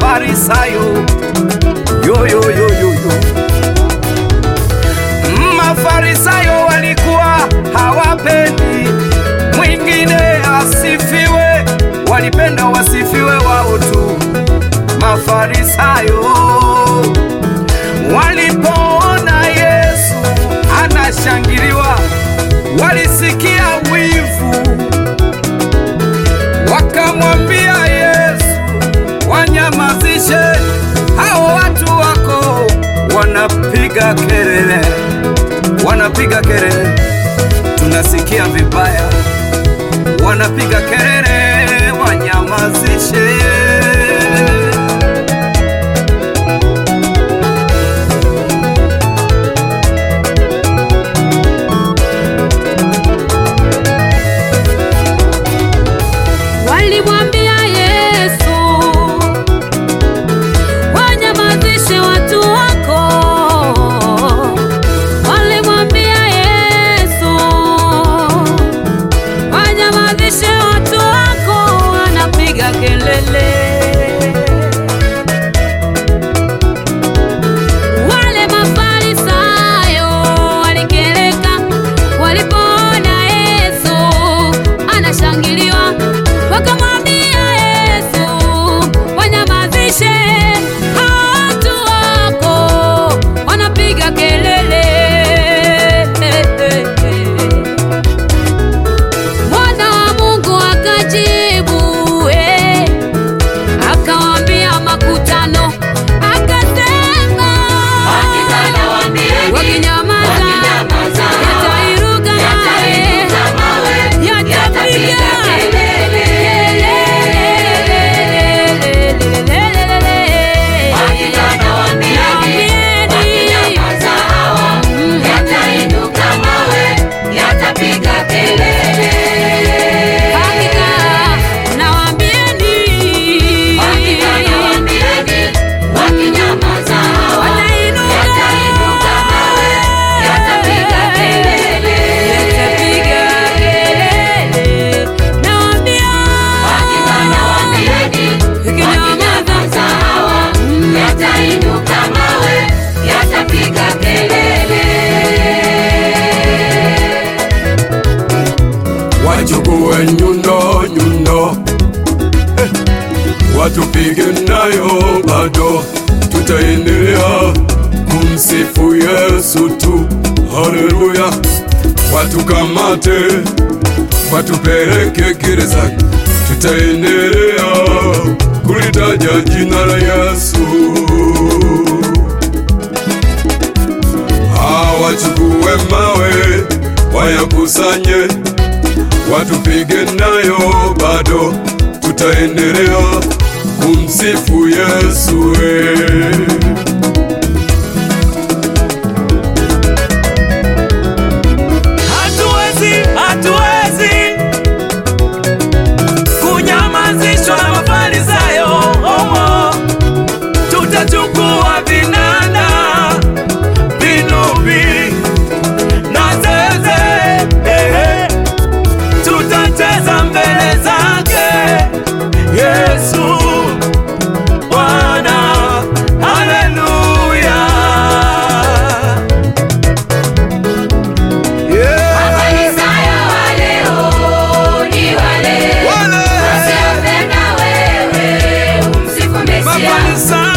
Mafarisayo yo, yo, yo, yo, yo. Mafarisayo walikuwa hawapendi mwingine asifiwe, walipenda wasifiwe wao tu. Mafarisayo walipoona Yesu anashangiliwa, walisikia wivu, wakamwambia Yesu, wanyamazishe hao watu wako, wanapiga kelele, wanapiga kelele, tunasikia vibaya, wanapiga kelele, wanyamazishe. Walimwambia Yesu, wanyamazishe watu wako. Walimwambia Yesu, wanyamazishe watu wako, wanapiga kelele. Wale Mafarisayo walikereka walipoona Yesu anashangiliwa, wakamwambia Yesu, wanyamazishe hao watu wako, wanapiga kelele. Mwana wa Mungu akajibu, eh, akawaambia makutano, akasema wakinyamaza yatairuka mawe yatapiga Hakika nawaambieni, watainuka yatapiga kelele. Nawaambia, ikinyamaza Yatainuka mawe, yatapiga kelele. wachukue nyundo nyundo, eh, watupige nayo bado, tutaendelea kumsifu Yesu tu. Haleluya! Watukamate, watupeleke gerezani, tutaendelea kulitaja jina la Yesu. Hawachukue mawe wayakusanye watupige nayo bado, tutaendelea kumsifu Yesu. eh. Hatuwezi, hatuwezi kunyamazishwa na Mafarisayo. Omo, tutachukua vinanda, vinubi na zeze, ehe, tutacheza mbele zake Yesu Bwana. Haleluya. Yeah. Mafarisayo wa leo ni wale Wale. wasiopenda wewe umsifu Mesia. Mafarisayo